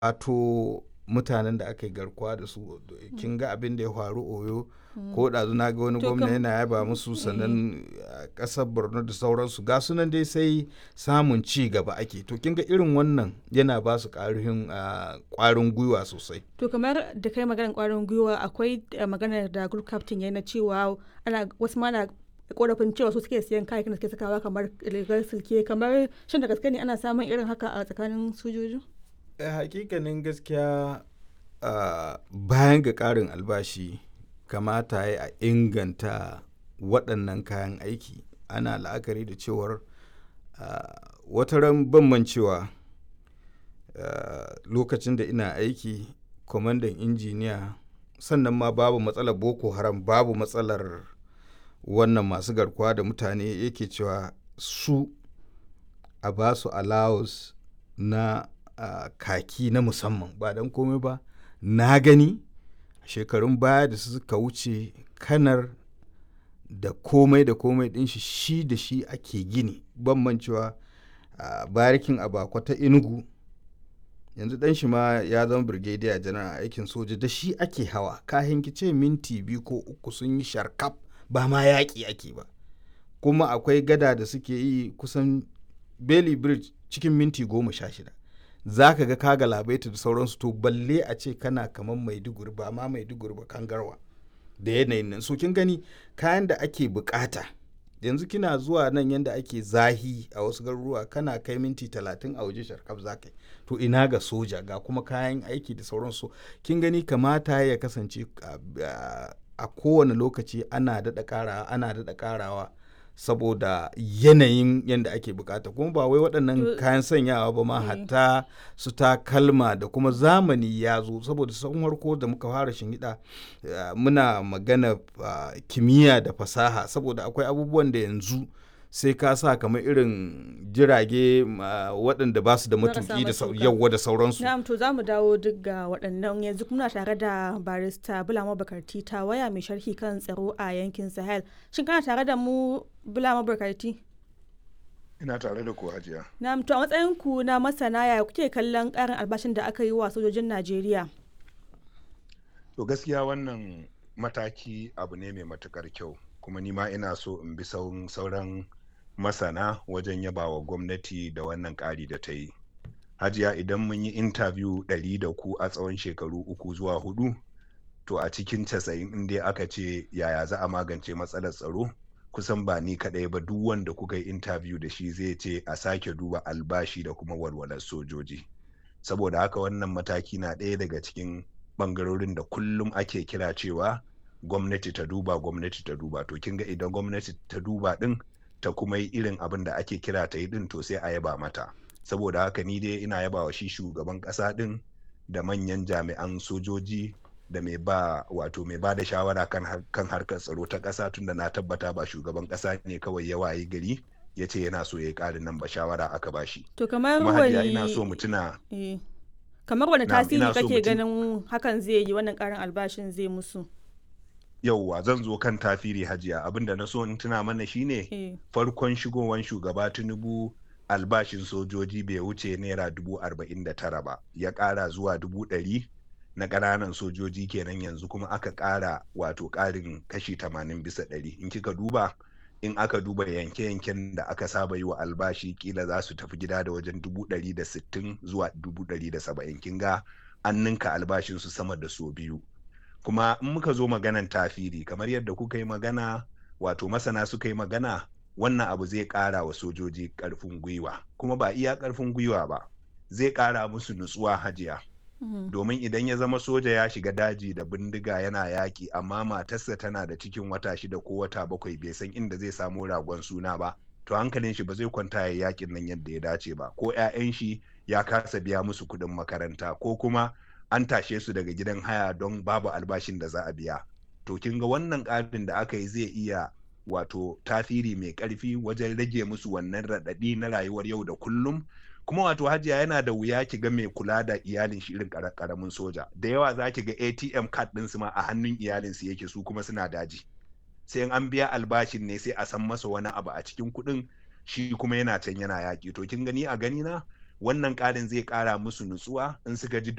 wato mutanen da aka yi garkuwa da su kin ga abin da ya faru oyo ko ɗazu na ga wani To gwamna kam- yana yaba musu sannan a ƙasar borno da sauransu ga sunan dai sai samun ci gaba ake to kin ga irin wannan yana ba su ƙarfin a, ƙwarin gwiwa sosai To kamar da kai maganar kwarin gwiwa akwai eh, maganar da group captain ya na cewa ana wasu ma na korafin cewa su suke siyan kayayyakin da suke sakawa kamar rigar silke kamar shin da gaske ne ana samun irin haka a tsakanin sojoji? Eh, hakikanin gaskiya ah, bayan ga ƙarin albashi kamata ya a inganta waɗannan kayan aiki ana la'akari da cewar ah, wata ran ban mancewa ah, lokacin da ina aiki kwamandan injiniya sannan ma babu matsalar boko haram babu matsalar wannan masu garkuwa da mutane yake cewa su a ba su allowance na ah, kaki na musamman ba don komai ba na gani shekarun baya da suka wuce kanar da komai da komai din shi shi da shi ake gini bambancewa a barikin abakwa ta inugu yanzu dan shi ma ya zama brigadier janar a aikin soja da shi ake hawa kahin kice minti biyu ko uku sun yi sharkaf ba ma yaƙi ake ba kuma akwai gada da suke yi kusan Bailey Bridge cikin minti goma sha shida za ka ga kaga labaita da sauransu to balle a ce kana kamar maiduguri ba ma maiduguri ba kangarwa da yanayin nan so kin gani kayan da ake bukata yanzu kina zuwa nan yanda ake zahi a wasu garuruwa kana kai minti talatin a waje sharkaf za ka yi to ina ga soja ga kuma kayan aiki da sauransu kin gani kamata ya kasance a- a- a kowane lokaci ana daɗa ƙarawa ana daɗa ƙarawa saboda yanayin yadda ake bukata kuma ba wai waɗannan To- kayan sanyawa ba ma Eh. hatta su takalma da kuma zamani ya zo saboda sun harko da muka fara shinhiɗa eh, muna magana ah, kimiyya da fasaha saboda akwai abubuwan da yanzu sai ka sa kamar irin jirage ma, waɗanda ba su da Marasa matuƙi da sau- matuƙa. yawwa da sauransu Na'am to za mu dawo duk ga waɗannan yanzu kuma muna tare da barista Bulama Bakarti ta waya mai sharhi kan tsaro a yankin Sahel. Shin kana tare da mu Bulama Bakarti? Ina tare da ku hajiya. Na'am to a matsayin ku na masana ya kuke kallon ƙarin albashin da aka yi wa sojojin Najeriya? To gaskiya wannan mataki abu ne mai matukar kyau kuma ni ma ina so in bi sauran sauran masana wajen yaba wa gwamnati da wannan ƙari da ta yi. Hajiya idan mun yi intabiyu ɗari da ku a tsawon shekaru uku zuwa hudu to a cikin casa'in in dai aka ce yaya za a magance matsalar tsaro kusan ba ni kaɗai ba duk wanda kuka yi intabiyu da shi zai ce a sake duba albashi da kuma walwalar sojoji. Saboda haka wannan mataki na ɗaya daga cikin bangarorin da kullum ake kira cewa gwamnati ta duba gwamnati ta duba to kin ga idan gwamnati ta duba din ta kuma yi irin abin da ake kira ta yi din to sai a yaba mata saboda haka ni dai ina yaba wa shi shugaban kasa din da manyan jami'an sojoji da mai ba wato mai ba da shawara kan, har- kan harkar tsaro ta kasa tunda na tabbata ba shugaban kasa ne kawai ya wayi gari ya ce yana so ya yi ƙarin nan ba shawara aka ba shi To kamar kuma hajiya wani ina so mu tuna eh, kamar wani Na'am, tasiri ina so kake mutum- ganin hakan zai yi wannan ƙarin albashin zai musu? yauwa zan zo kan tafiri hajiya abinda na so in tuna mana shine Eh. farkon shigowan shugaba tinubu albashin sojoji bai wuce naira dubu arba'in da tara ba ya ƙara zuwa dubu ɗari na ƙananan sojoji kenan yanzu kuma aka ƙara wato ƙarin kashi tamanin bisa ɗari in kika duba in aka duba yanke-yanken da aka saba yi wa albashi kila za su tafi gida da wajen dubu ɗari da sittin zuwa dubu ɗari da saba'in kin ga an ninka albashinsu sama da so biyu kuma in muka zo maganan tafiri kamar yadda kuka yi magana wato masana suka yi magana wannan abu zai ƙara wa sojoji ƙarfin gwiwa kuma ba iya ƙarfin gwiwa ba zai ƙara musu nutsuwa hajiya Mhm. domin idan ya zama soja ya shiga daji da bindiga yana yaƙi amma matarsa tana da cikin wata shida ko wata bakwai bai san inda zai samu ragon suna ba to hankalin shi ba zai kwanta ya yaƙin nan yadda ya dace ba ko 'ya'yan shi ya kasa biya musu kuɗin makaranta ko kuma an tashe su daga gidan haya don babu albashin da za a biya to kin ga wannan ƙarin da aka yi zai iya wato tasiri mai ƙarfi wajen rage musu wannan raɗaɗi na rayuwar yau da kullum kuma wato hajiya yana da wuya ki ga mai kula da iyalin shi irin ƙara- ƙaramin soja da yawa za ki ga atm card ɗinsu ma a hannun iyalinsu yake su kuma suna daji sai in an biya albashin ne sai a san masa wani abu a cikin kuɗin shi kuma yana can yana yaƙi to kin gani a gani na wannan ƙarin zai ƙara musu nutsuwa in suka ji